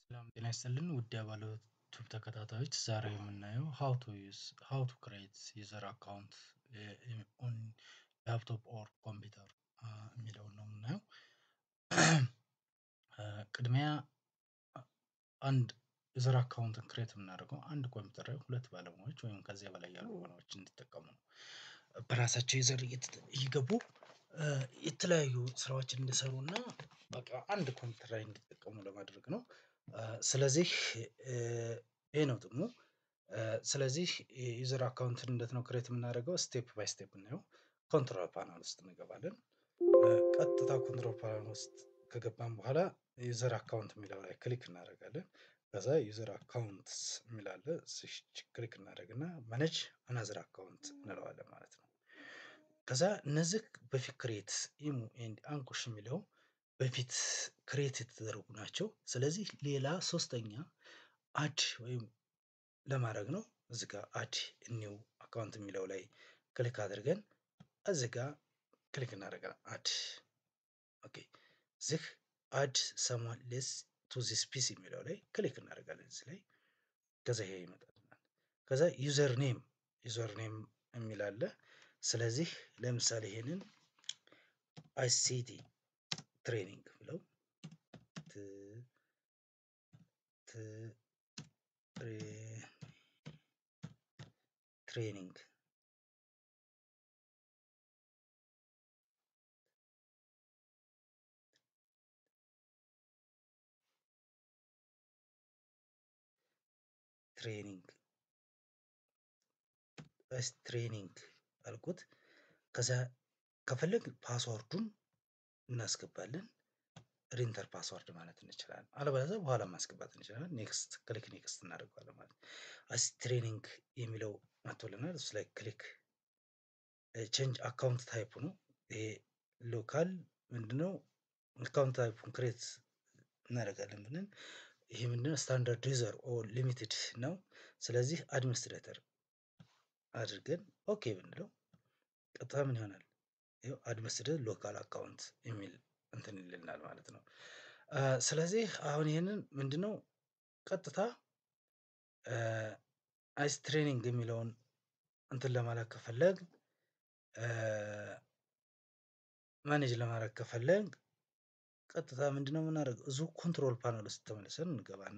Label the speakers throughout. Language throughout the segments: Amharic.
Speaker 1: ሰላም ጤና ይስጥልን ውድ የባለ ዩቲዩብ ተከታታዮች ዛሬ የምናየው ሃው ቱ ዩዝ ሃው ቱ ክሬት ዩዘር አካውንት ኦን ላፕቶፕ ኦር ኮምፒውተር የሚለውን ነው የምናየው። ቅድሚያ አንድ ዩዘር አካውንትን ክሬት የምናደርገው አንድ ኮምፒውተር ላይ ሁለት ባለሙያዎች ወይም ከዚያ በላይ ያሉ ባለሙያዎች እንዲጠቀሙ ነው። በራሳቸው ዩዘር እየገቡ የተለያዩ ስራዎችን እንዲሰሩ እና በቃ አንድ ኮምፒውተር ላይ እንዲጠቀሙ ለማድረግ ነው። ስለዚህ ይሄ ነው ጥቅሙ። ስለዚህ ዩዘር አካውንትን እንዴት ነው ክሬት የምናደርገው? ስቴፕ ባይ ስቴፕ እናየው። ኮንትሮል ፓናል ውስጥ እንገባለን። ቀጥታ ኮንትሮል ፓናል ውስጥ ከገባን በኋላ ዩዘር አካውንት የሚለው ላይ ክሊክ እናደርጋለን። ከዛ ዩዘር አካውንትስ የሚል አለ እዚች ክሊክ እናደርግና ማኔጅ አናዘር አካውንት እንለዋለን ማለት ነው። ከዛ እነዚህ በፊት ክሬት ኢሙ ኤንድ አንኩሽ የሚለው በፊት ክሬት የተደረጉ ናቸው። ስለዚህ ሌላ ሶስተኛ አድ ወይም ለማድረግ ነው። እዚህ ጋር አድ ኒው አካውንት የሚለው ላይ ክሊክ አድርገን እዚህ ጋር ክሊክ እናደርጋለን አድ ኦኬ እዚህ አድ ሰምዋን ሌስ ቱ ዚስ ፒሲ የሚለው ላይ ክሊክ እናደርጋለን እዚህ ላይ ከዛ ይሄ ይመጣልናል። ከዛ ዩዘር ኔም ዩዘር ኔም የሚል አለ። ስለዚህ ለምሳሌ ይሄንን አይሲቲ ትሬኒንግ ብለው ት ት ትሬኒንግ ትሬኒንግ ትሬኒንግ አልኩት። ከዛ ከፈለግን ፓስወርዱን እናስገባለን። ሪንተር ፓስወርድ ማለት እንችላለን። አለበለዚያ በኋላ ማስገባት እንችላለን። ኔክስት ክሊክ ኔክስት እናደርገዋለን ማለት ነው። አስ ትሬኒንግ የሚለው መጥቶልናል። እሱ ላይ ክሊክ ቼንጅ አካውንት ታይፕ ነው። ይሄ ሎካል ምንድነው? አካውንት ታይፑን ክሬት እናደርጋለን ብለን ይሄ ምንድነው? ስታንዳርድ ዩዘር ኦር ሊሚትድ ነው። ስለዚህ አድሚኒስትሬተር አድርገን ኦኬ ብንለው ቀጥታ ምን ይሆናል? ይኸው አድሚኒስትሬተር ሎካል አካውንት የሚል እንትን ይልናል ማለት ነው። ስለዚህ አሁን ይህንን ምንድነው? ቀጥታ አይስ ትሬኒንግ የሚለውን እንትን ለማለት ከፈለግ ማኔጅ ለማድረግ ከፈለግ ቀጥታ ምንድነው የምናደርገው? እዚሁ ኮንትሮል ፓናል ውስጥ ተመልሰን እንገባና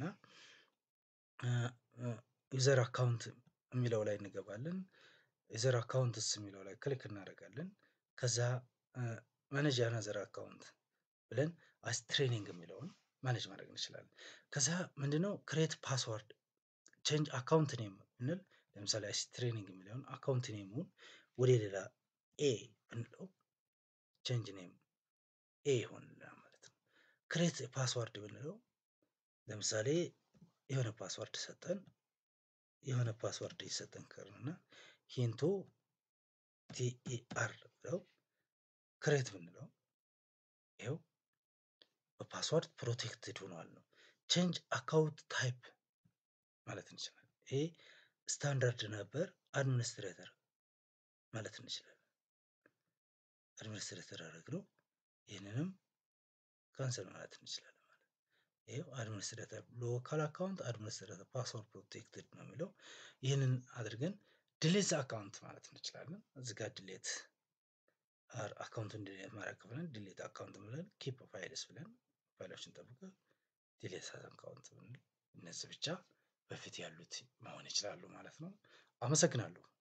Speaker 1: ዩዘር አካውንት የሚለው ላይ እንገባለን። ዩዘር አካውንትስ የሚለው ላይ ክሊክ እናደርጋለን። ከዛ ማኔጅ አናዘር አካውንት ብለን አስ ትሬኒንግ የሚለውን ማኔጅ ማድረግ እንችላለን። ከዛ ምንድነው ክሬት ፓስወርድ ቼንጅ አካውንት ኔም ብንል ለምሳሌ አስ ትሬኒንግ የሚለውን አካውንት ኔሙን ወደ ሌላ ኤ ብንለው ቼንጅ ኔም ኤ ይሆንልናል ማለት ነው። ክሬት ፓስወርድ ብንለው ለምሳሌ የሆነ ፓስወርድ ሰጠን የሆነ ፓስወርድ ይሰጠን ከርምና ሂንቱ ቲኢአር ብለው ክሬት ብንለው ይኸው በፓስወርድ ፕሮቴክትድ ሆኗል ነው። ቼንጅ አካውንት ታይፕ ማለት እንችላለን። ይሄ ስታንዳርድ ነበር አድሚኒስትሬተር ማለት እንችላለን። አድሚኒስትሬተር አደረግነው ይህንንም ካንሰል ማለት እንችላለን ማለት ነው። ይሄው አድሚኒስትሬተር ሎካል አካውንት አድሚኒስትሬተር ፓስወርድ ፕሮቴክትድ ነው የሚለው ይህንን አድርገን ድሌት አካውንት ማለት እንችላለን። እዚህ ጋር ድሌት አካውንቱን ድሌት ማድረግ ከፈለግን ድሌት አካውንት ብለን ኪፕ ፋይልስ ብለን ፋይሎችን ጠብቀን ድሌት አካውንት ብንል እነዚህ ብቻ በፊት ያሉት መሆን ይችላሉ ማለት ነው። አመሰግናለሁ